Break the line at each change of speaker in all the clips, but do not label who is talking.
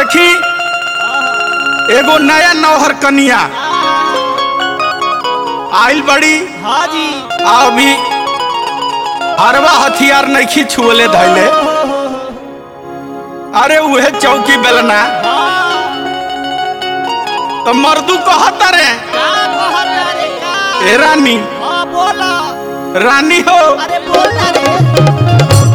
देखी एगो नया नौहर कनिया आइल बड़ी
हाँ जी
आ अभी अरवा हथियार नइखी छुअले धैले अरे उहे चौकी बेलना
हाँ
तो मर्दू कहता रे
का कहता रे का
ए रानी
हाँ बोला
रानी हो
अरे बोला रे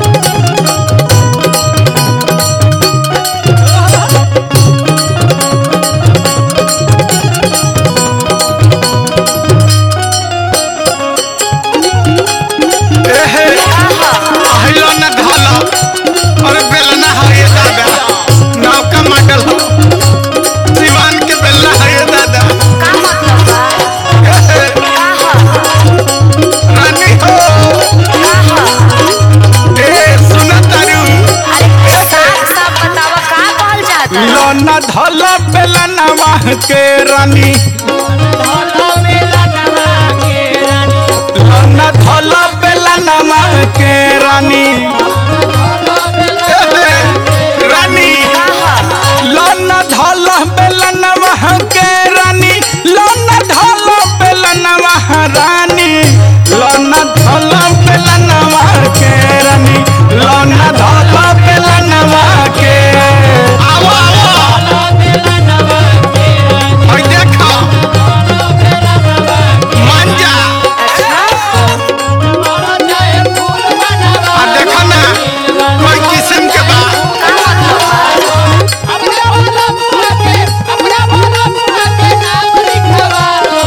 एहे আহিलो न धाला अरे बेलना है ये दादा नाव का मॉडल हो सिवान के बेलना है ये दादा
का मतलब बा
एहे,
का ह
रानी हो
का ह
ए सुना तारू
अरे साफ साफ बतावा का कहल जाता
लो न धाला बेलना वाह के रानी
ढोला मेला नवा के रानी
लो न धाला बेलना वाह के रानी
ढोला मेला
एहे, रानी
का ह
लोन धल बेलन वह के रानी लोन धल बेलन वह रानी लोन धल बेलन वह के रानी लोन धल बेलन वह के आओ आओ
मेला नवा के रानी
और देखो
मेला नवा
मान जा
मारा जाए फूल बनवा
और देखो ना कोई किस्म के बा
का मतलब बा
अपना वाला मुआ के अपना वाला मुआ के नाम लिखवा लो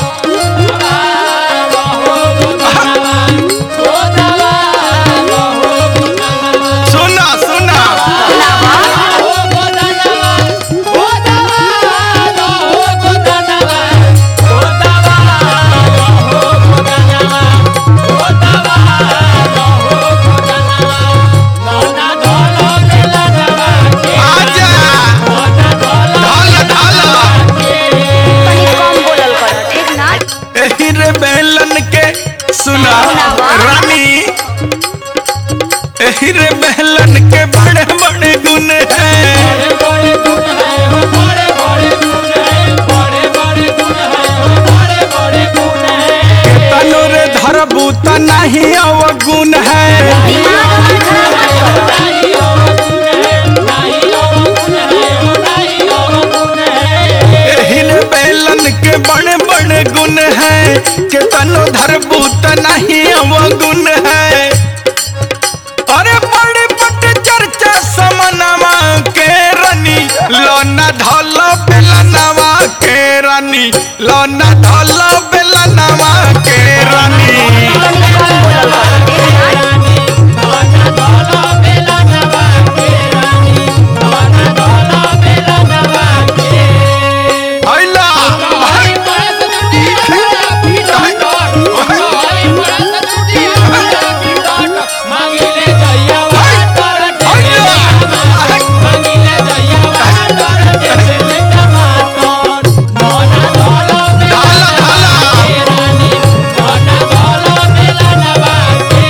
हो दवा हो दवा
सुना सुना
बतावा
हो दवा हो दवा हो दवा हो दवा हो दवा हो दवा हो दवा लोना ढोलो मेला नवा के
आजा
लोना ढोलो
धल धल
तनी कम बोलल कर ठीक ना
एही रे बेलन के सुना रानी एही रे बेलन के बड़े बड़े गुण हैं
बड़े बड़े गुण है हो बड़े बड़े गुण है बड़े बड़े गुण है हो बड़े बड़े गुण है
तनु रे धरबू त नहीं अवगुण है
दिमाग मत खराब मत कर
नहीं हो गुण है नहीं हो गुण है हो नहीं हो गुण है
एही रे बेलन के बड़े बड़े गुण है के तनु धरबू त नहीं अवगुण है अरे बड़े बड़े चर्चा समनवा के रानी लोना धल बेलनवा के रानी लोना धल बेलनवा के रानी
तनी कम बोलल कर ठीक ना
रानी लोना ढोलो मेला नवा के रानी लोना ढोलो मेला नवा के
आइला
हमारी परस टूटी है पीटा काट हमारी परस टूटी है पीटा काट मांगिले जइया वाटर
आइला
मांगिले जइया वाटर जैसे टमाटर मोना ढोलो मेला
धाला धाला
के रानी मोना ढोलो मेला नवा के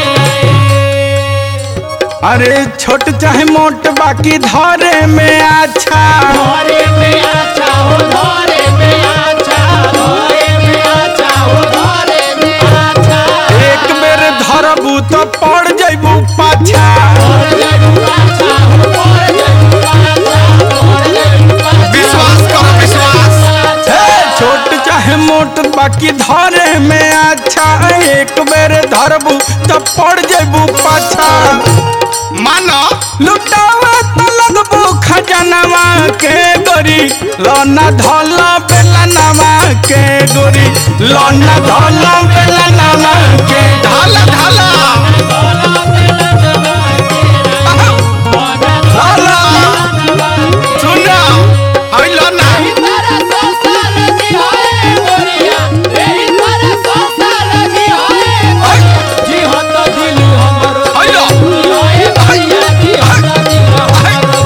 अरे छोट चाहे मोट बाकी धरे में अच्छा
धोरे में आचा हो धोरे में आचा धोरे में आचा हो धोरे में आचा
एक बेर धरबू तो पड़ जैबू पाछा
धोरे जइबू आचा हो धोरे जइबू आचा धोरे जइबू आचा
विश्वास करो विश्वास हे, छोट चाहे मोट बाकी धरे में अच्छा एक बेर धरबू तो पड़ जैबू पाछा मानो लुटावा तो लगबू खजनवा के गोरी लोना धोला बेलनवा के गोरी लोना धोला बेलनवा के ढाला ढाला
धोला मेला नवा के मोना
ढाला सुना आइलो ना
तारा संसार जी होए गोरिया एही तारा संसार जी होए गोरिया जी हो तो दिल हमरो
आइलो
होए भैया जी हो तो दिल हमरो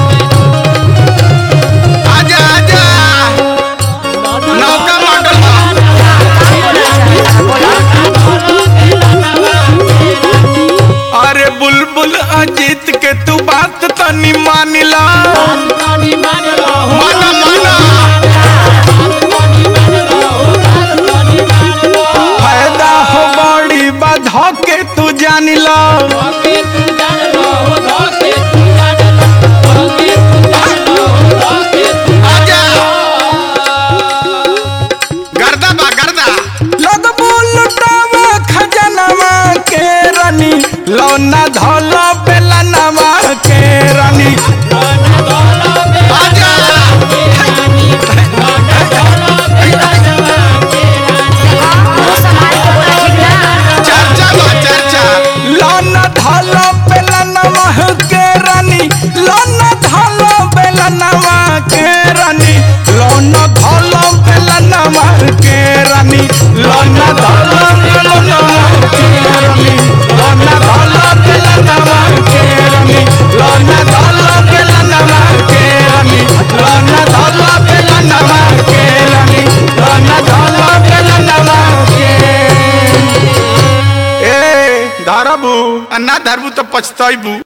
आजा आजा नौका मॉडल
का बोलल चाहता बोला
ढोलो मेला नवा के
बुलबुल अजीत के तू बात तनी मानिला
तनी मान लो हो
माना माना
तनी मान लो हो तनी मान लो
फायदा हो बड़ी बाधा के तू जानिला
धोके तू जान लो हो धोके तू जान लो धोके तू जान लो हो धोके तू
आजा गर्दा बा गर्दा लगबो लुटावा खजनवा के रानी लौना धौला बेलनवा के रानी
गाना गाना बे
आजा
रानी गाना गाना बे राजवा के रानी
मुंह संभाल के बोला ठीक ना
चर्चा बा चर्चा लौना धौला बेलनवा के रानी लौना धौला बेलनवा के रानी लौना धौला बेलनवा के रानी लौना धौला बेलनवा के रानी लौना धौला बेलनवा के रानी लौना धौला बेलनवा के रानी लौना धौला बेलनवा के रानी लौना धौला बेलनवा के ए धरबू आ ना धरबू तो पछतैबू